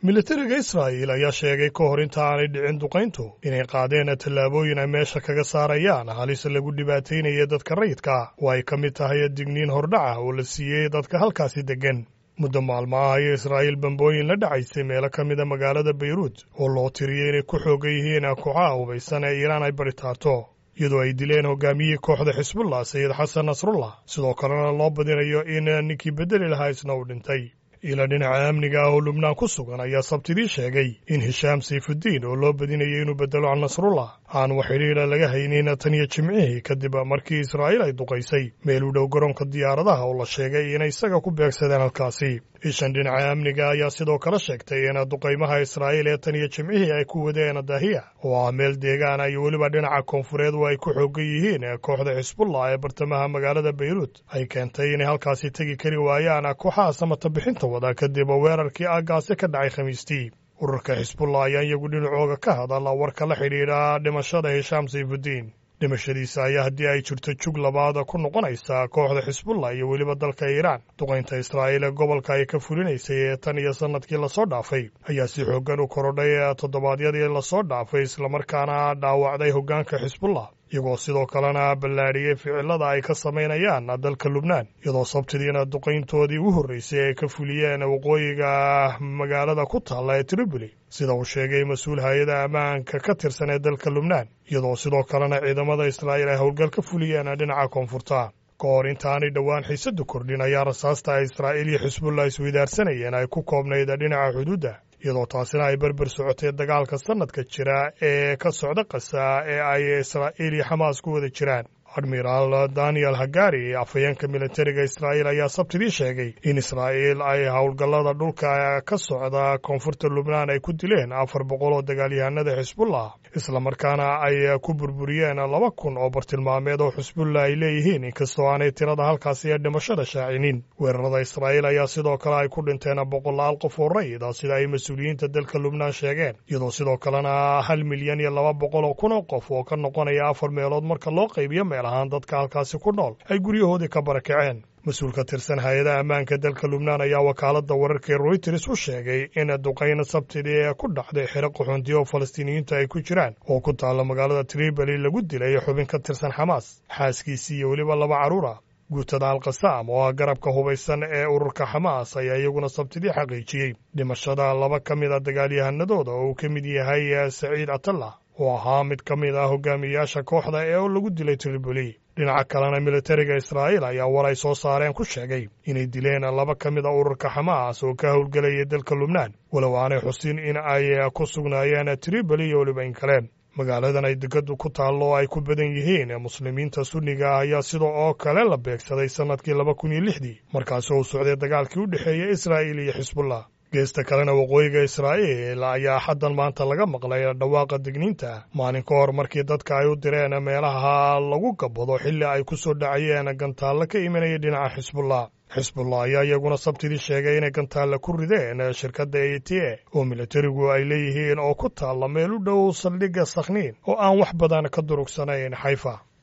militariga israa'il ayaa sheegay ka hor inta aanay dhicin duqayntu inay qaadeen tallaabooyin ay meesha kaga saarayaan halis lagu dhibaataynaya dadka rayidka oo ay ka mid tahay digniin hordhaca oo la siiyey dadka halkaasi deggan muddo maalmo ah ayay israa'iil bambooyin la dhacaysay meelo ka mida magaalada bayruut oo loo tiriyey inay ku xoogan yihiin kooxaha hubaysan ee iiraan ay baritaarto iyadoo ay dileen hogaamiyihii kooxda xisbullah sayid xasan nasrullah sidoo kalena loo badinayo in ninkii beddeli lahaa isna uu dhintay ila dhinaca amniga ah oo lubnaan ku sugan ayaa sabtidii sheegay in hishaam sayfuddiin oo loo badinayay inuu beddelo can nasrullah aan wax xidhiidha laga haynin tan iyo jimcihii kadib markii israa'iil ay duqaysay meel u dhow garoonka diyaaradaha oo la sheegay inay isaga ku beegsadeen halkaasi ishan dhinaca amniga ayaa sidoo kale sheegtay in duqaymaha israa'iil ee tan iyo jimcihii ay ku wadeen dahiya oo ah meel deegaana iyo weliba dhinaca koonfureed oo ay ku xoogan yihiin kooxda xisbullah ee bartamaha magaalada bayruut ay keentay inay halkaasi tegi kari waayaan kooxaha samata bixinta wada kadib weerarkii aagaasi ka dhacay khamiistii ururka xisbullah ayaa iyagu dhinacooga ka hadala warka la xidhiidha dhimashada hishaam sayfuddiin dhimashadiisa ayaa haddii ay jirto jug labaad ku noqonaysa kooxda xisbullah iyo weliba dalka iiraan duqaynta israa'iil ee gobolka ay ka fulinaysay ee tan iyo sannadkii lasoo dhaafay ayaa si xooggan u korodhay toddobaadyadii lasoo dhaafay islamarkaana dhaawacday hoggaanka xisbullah iyagoo sidoo kalena ballaadhiyey ficilada ay ka samaynayaan dalka lubnaan iyadoo sabtidiina duqayntoodii u horraysay ay ka fuliyeen waqooyiga magaalada ku taalla ee triboli sida uu sheegay mas-uul hay-ada ammaanka ka tirsan ee dalka lubnaan iyadoo sidoo kalena ciidamada israa'iil ay howlgal ka fuliyeen dhinaca koonfurta ka hor intaanay dhowaan xiisadu kordhin ayaa rasaasta ay israa'iil iyo xisbullah isweydaarsanayeen ay ku koobnayd dhinaca xuduudda iyadoo taasina ay berber socotay dagaalka sannadka jira ee ka socda qasa ee ay israa'iil iyo xamaas ku wada jiraan admiraal daniel hagari afhayeenka militariga israa'iil ayaa sabtidii sheegay in israa'iil ay howlgallada dhulka ka socda koonfurta lubnaan ay ku dileen afar boqol oo dagaalyahanada xisbullah islamarkaana ay ku burburiyeen laba kun oo bartilmaameed oo xisbullah ay leeyihiin inkastoo aanay tirada halkaasi ee dhimashada shaacinin weerarada israa'iil ayaa sidoo kale ay ku dhinteen boqolaal qof oo rayida sida ay mas-uuliyiinta dalka lubnaan sheegeen iyadoo sidoo kalena hal milyan iyo laba boqol oo kun oo qof oo ka noqonaya afar meelood marka loo qaybiyo meel ahaan dadka halkaasi ku nool ay guryahoodii ka barakaceen mas-uul ka tirsan hay-adaha ammaanka dalka lubnaan ayaa wakaaladda wararkaee royters u sheegay in duqayn sabtidii ee ku dhacday xero qaxoontiya oo falastiiniyiinta ay ku jiraan oo ku taalla magaalada triboli lagu dilay xubin ka tirsan xamaas xaaskiisii iyo weliba laba carruura guutada alkasaam oo ah garabka hubaysan ee ururka xamaas ayaa iyaguna sabtidii xaqiijiyey dhimashada laba ka mid a dagaalyahanadooda oo uu ka mid yahay saciid atallah oo ahaa mid ka mid ah hogaamiyayaasha kooxda ee lagu dilay triboli dhinaca kalena militariga israa'iil ayaa war ay soo saareen ku sheegay inay dileen laba ka mid a ururka xamaas oo ka howlgelayay dalka lubnaan walow aanay xusin in ay ku sugnaayeen triboli iyo weliba in kale magaaladan ay degadu ku taallo oo ay ku badan yihiin muslimiinta sunniga ah ayaa sida oo kale la beegsaday sannadkii laba kun iyo lixdii markaasi uu socday dagaalkii u dhexeeyey israa'iil iyo xisbullah geesta kalena waqooyiga israa'iil ayaa xaddan maanta laga maqlay dhawaaqa digniinta maalin ka hor markii dadka ay u direen meelaha lagu gabbado xilli ay ku soo dhacayeen gantaallo ka imanaya dhinaca xisbullah xisbullah ayaa iyaguna sabtidii sheegay inay gantaalla ku rideen shirkadda e t a oo militarigu ay leeyihiin oo ku taalla meel u dhow saldhigga sakhniin oo aan wax badan ka durugsanayn xayfa